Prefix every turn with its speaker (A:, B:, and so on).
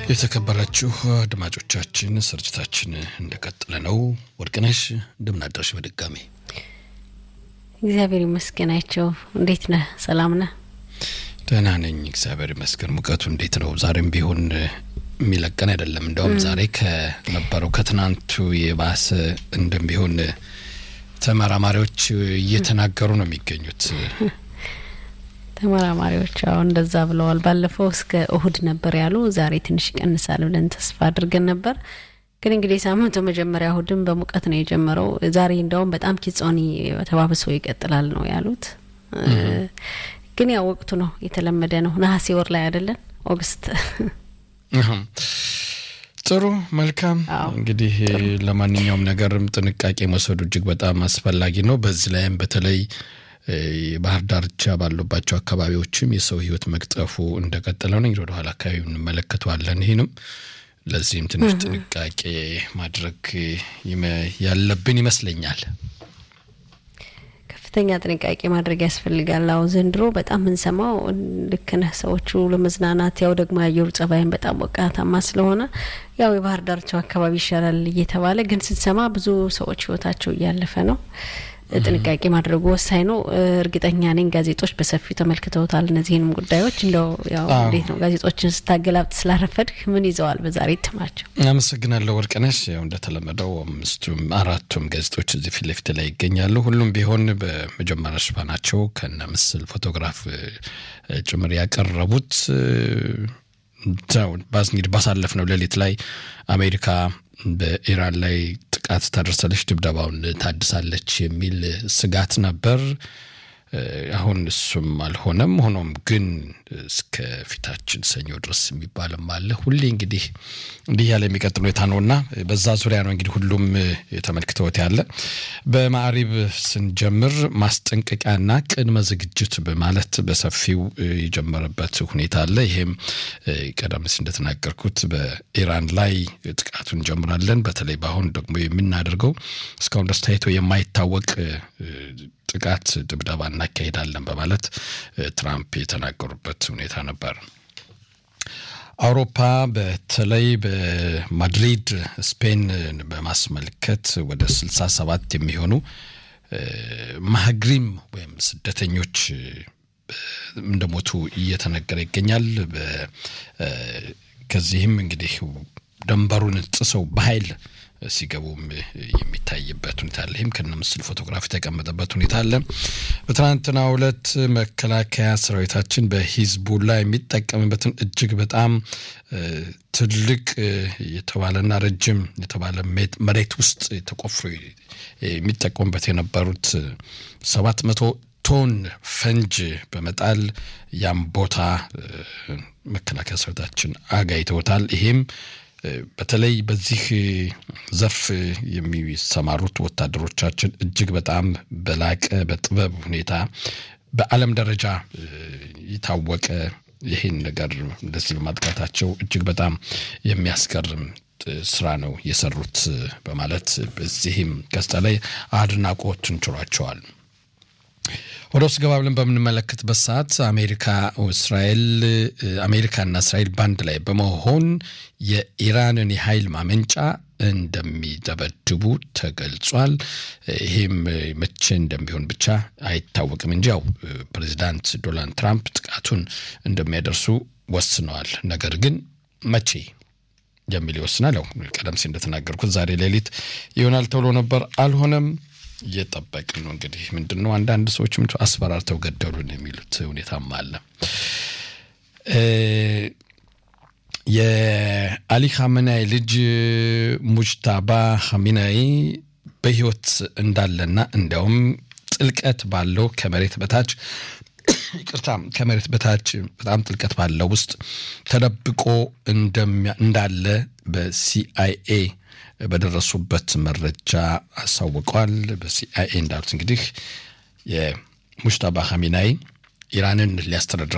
A: የተከበራችሁ አድማጮቻችን ስርጭታችን እንደቀጠለ ነው። ወርቅነሽ እንደምናደርሽ በድጋሚ
B: እግዚአብሔር ይመስገናቸው። እንዴት ነህ? ሰላም ነህ?
A: ደህና ነኝ፣ እግዚአብሔር ይመስገን። ሙቀቱ እንዴት ነው? ዛሬም ቢሆን የሚለቀን አይደለም። እንዲያውም ዛሬ ከነበረው ከትናንቱ የባሰ እንደሚሆን ተመራማሪዎች እየተናገሩ ነው የሚገኙት።
B: ተመራማሪዎች አሁን እንደዛ ብለዋል። ባለፈው እስከ እሁድ ነበር ያሉ፣ ዛሬ ትንሽ ይቀንሳል ብለን ተስፋ አድርገን ነበር። ግን እንግዲህ ሳምንቱ መጀመሪያ እሁድም በሙቀት ነው የጀመረው። ዛሬ እንደውም በጣም ኪጾኒ ተባብሶ ይቀጥላል ነው ያሉት። ግን ያው ወቅቱ ነው የተለመደ ነው። ነሐሴ ወር ላይ አይደለን ኦገስት።
A: ጥሩ መልካም። እንግዲህ ለማንኛውም ነገርም ጥንቃቄ መውሰዱ እጅግ በጣም አስፈላጊ ነው። በዚህ ላይም በተለይ የባህር ዳርቻ ባሉባቸው አካባቢዎችም የሰው ሕይወት መቅጠፉ እንደቀጠለ ነው። እንግዲህ ወደኋላ አካባቢ እንመለከተዋለን። ይህንም ለዚህም ትንሽ ጥንቃቄ ማድረግ ያለብን ይመስለኛል።
B: ከፍተኛ ጥንቃቄ ማድረግ ያስፈልጋል። አሁ ዘንድሮ በጣም የምንሰማው ልክ ነህ፣ ሰዎቹ ለመዝናናት ያው ደግሞ የአየሩ ጸባይን በጣም ሞቃታማ ስለሆነ ያው የባህር ዳርቻው አካባቢ ይሻላል እየተባለ ግን ስንሰማ ብዙ ሰዎች ህይወታቸው እያለፈ ነው። ጥንቃቄ ማድረጉ ወሳኝ ነው። እርግጠኛ ነኝ ጋዜጦች በሰፊው ተመልክተውታል እነዚህንም ጉዳዮች። እንደው ያው እንዴት ነው ጋዜጦችን ስታገላብጥ ስላረፈድህ ምን ይዘዋል በዛሬ እትማቸው?
A: አመሰግናለሁ ወርቅነሽ። ያው እንደተለመደው አምስቱም አራቱም ጋዜጦች እዚህ ፊት ለፊት ላይ ይገኛሉ። ሁሉም ቢሆን በመጀመሪያ ሽፋናቸው ከነ ምስል ፎቶግራፍ ጭምር ያቀረቡት እንግዲህ ባሳለፍነው ሌሊት ላይ አሜሪካ በኢራን ላይ ጥቃት ታደርሳለች፣ ድብደባውን ታድሳለች የሚል ስጋት ነበር። አሁን እሱም አልሆነም። ሆኖም ግን እስከ ፊታችን ሰኞ ድረስ የሚባልም አለ። ሁሌ እንግዲህ እንዲህ ያለ የሚቀጥል ሁኔታ ነውና በዛ ዙሪያ ነው እንግዲህ ሁሉም ተመልክተውት ያለ። በማዕሪብ ስንጀምር ማስጠንቀቂያና ቅድመ ዝግጅት በማለት በሰፊው የጀመረበት ሁኔታ አለ። ይሄም ቀደም ሲል እንደተናገርኩት በኢራን ላይ ጥቃቱን እንጀምራለን፣ በተለይ በአሁን ደግሞ የምናደርገው እስካሁን ድረስ ታይቶ የማይታወቅ ጥቃት ድብደባ እናካሄዳለን በማለት ትራምፕ የተናገሩበት ሁኔታ ነበር። አውሮፓ በተለይ በማድሪድ ስፔን በማስመልከት ወደ ስልሳ ሰባት የሚሆኑ ማህግሪም ወይም ስደተኞች እንደሞቱ እየተነገረ ይገኛል። ከዚህም እንግዲህ ደንበሩን ጥሰው በኃይል ሲገቡም የሚታይበት ሁኔታ አለ። ይህም ከነ ምስል ፎቶግራፍ የተቀመጠበት ሁኔታ አለ። በትናንትናው ዕለት መከላከያ ሰራዊታችን በሂዝቡላ የሚጠቀምበትን እጅግ በጣም ትልቅ የተባለና ረጅም የተባለ መሬት ውስጥ ተቆፍሮ የሚጠቀሙበት የነበሩት ሰባት መቶ ቶን ፈንጅ በመጣል ያም ቦታ መከላከያ ሰራዊታችን አጋይተውታል። ይሄም በተለይ በዚህ ዘርፍ የሚሰማሩት ወታደሮቻችን እጅግ በጣም በላቀ በጥበብ ሁኔታ በዓለም ደረጃ የታወቀ ይህን ነገር እንደዚህ በማጥቃታቸው እጅግ በጣም የሚያስገርም ስራ ነው የሰሩት በማለት በዚህም ገጽታ ላይ አድናቆትን ችሯቸዋል። ወደ ውስጥ ገባ ብለን በምንመለከትበት ሰዓት አሜሪካ እስራኤል አሜሪካና እስራኤል ባንድ ላይ በመሆን የኢራንን የኃይል ማመንጫ እንደሚደበድቡ ተገልጿል። ይህም መቼ እንደሚሆን ብቻ አይታወቅም እንጂ ያው ፕሬዚዳንት ዶናልድ ትራምፕ ጥቃቱን እንደሚያደርሱ ወስነዋል። ነገር ግን መቼ የሚል ይወስናል። ያው ቀደም ሲል እንደተናገርኩት ዛሬ ሌሊት ይሆናል ተብሎ ነበር፣ አልሆነም። እየጠበቅን ነው እንግዲህ ምንድን ነው አንዳንድ ሰዎች ምን አስፈራርተው ገደሉን የሚሉት ሁኔታም አለ። የአሊ ኻሜናይ ልጅ ሙጅታባ ኻሜናይ በሕይወት እንዳለና እንዲያውም ጥልቀት ባለው ከመሬት በታች ይቅርታ ከመሬት በታች በጣም ጥልቀት ባለው ውስጥ ተደብቆ እንዳለ በሲአይኤ በደረሱበት መረጃ አሳውቀዋል። በሲአይኤ እንዳሉት እንግዲህ የሙጅታባ ኻሜናይ ኢራንን ሊያስተዳድር